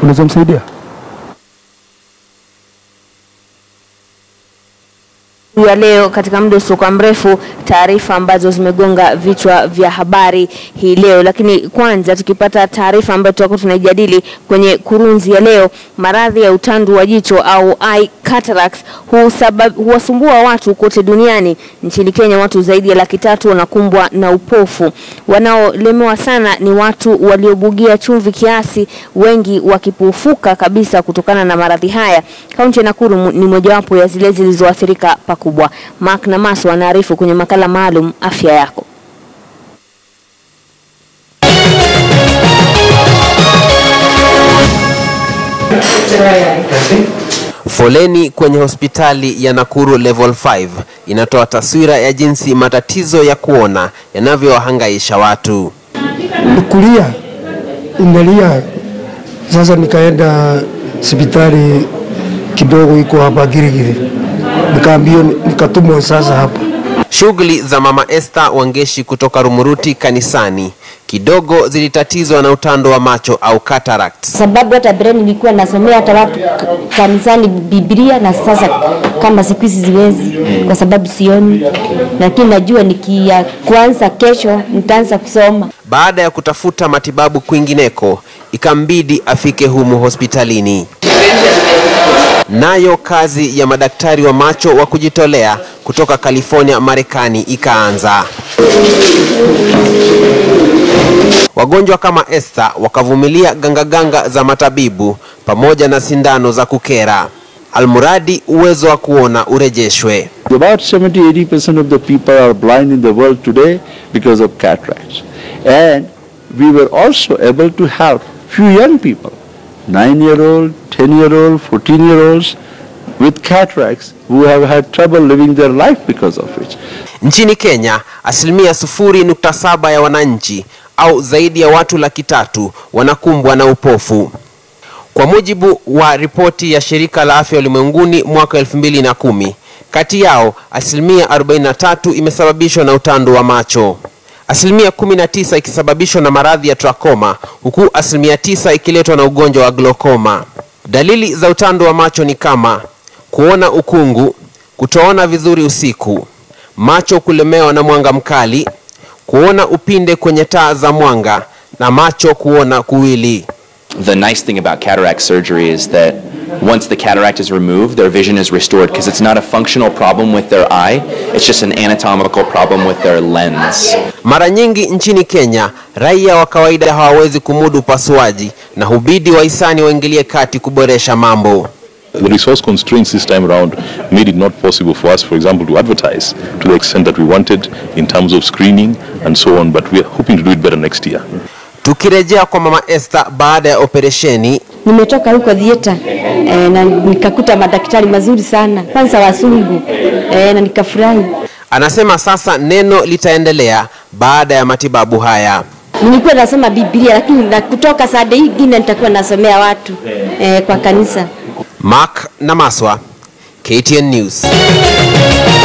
unaweza msaidia? ya leo katika muda usiokuwa mrefu, taarifa ambazo zimegonga vichwa vya habari hii leo. Lakini kwanza tukipata taarifa ambayo tutakuwa tunaijadili kwenye kurunzi ya leo, maradhi ya utandu wa jicho au eye cataracts husabab, huwasumbua watu kote duniani. Nchini Kenya watu zaidi ya laki tatu wanakumbwa na upofu. Wanaolemewa sana ni watu waliobugia chumvi kiasi, wengi wakipufuka kabisa kutokana na maradhi haya. Kaunti ya Nakuru mu- ni mojawapo ya zile zilizoathirika pakubwa. Mark Namaso anaarifu kwenye makala maalum afya yako. Foleni kwenye hospitali ya Nakuru Level 5 inatoa taswira ya jinsi matatizo ya kuona yanavyowahangaisha watu. Kulia inalia. Sasa nikaenda hospitali kidogo iko hapa Girigiri, nikaambiwa nikatumwa sasa hapa. Shughuli za Mama Esther Wangeshi kutoka Rumuruti kanisani kidogo zilitatizwa na utando wa macho au cataract. sababu hata breni nilikuwa nasomea hata watu k- kanisani Biblia, na sasa kama siku hizi siwezi kwa sababu sioni, lakini najua nikia kuanza kesho nitaanza kusoma. Baada ya kutafuta matibabu kwingineko, ikambidi afike humu hospitalini. Nayo kazi ya madaktari wa macho wa kujitolea kutoka California, Marekani ikaanza. Wagonjwa kama Esther wakavumilia gangaganga za matabibu pamoja na sindano za kukera, almuradi uwezo wa kuona urejeshwe. About 70-80% of the people are blind in the world today because of cataracts. And we were also able to help few young people, 9-year-old, 10-year-old, 14-year-olds with cataracts who have had trouble living their life because of it. Nchini Kenya, asilimia sufuri nukta saba ya wananchi au zaidi ya watu laki tatu wanakumbwa na upofu. Kwa mujibu wa ripoti ya shirika la afya ulimwenguni mwaka 2010, kati yao asilimia 43 imesababishwa na utando wa macho, asilimia 19 ikisababishwa na maradhi ya trakoma, huku asilimia 9 ikiletwa na ugonjwa wa glaucoma. Dalili za utando wa macho ni kama kuona ukungu, kutoona vizuri usiku, macho kulemewa na mwanga mkali, kuona upinde kwenye taa za mwanga na macho kuona kuwili. The nice thing about cataract surgery is that once the cataract is removed, their vision is restored because it's not a functional problem with their eye, it's just an anatomical problem with their lens. Mara nyingi nchini Kenya, raia wa kawaida hawawezi kumudu upasuaji na hubidi wahisani waingilie kati kuboresha mambo. The resource constraints this time around made it not possible for us, for example, to advertise to the extent that we wanted in terms of screening and so on, but we are hoping to do it better next year. Tukirejea kwa Mama Esther baada ya operesheni, Nimetoka huko theater eh, na nikakuta madaktari mazuri sana, kwanza wasungu eh, na nikafurahi. anasema sasa neno litaendelea baada ya matibabu haya. Nilikuwa nasoma Biblia, lakini na kutoka saa hii ingine nitakuwa nasomea watu eh, kwa kanisa. Mark Namaswa, KTN News.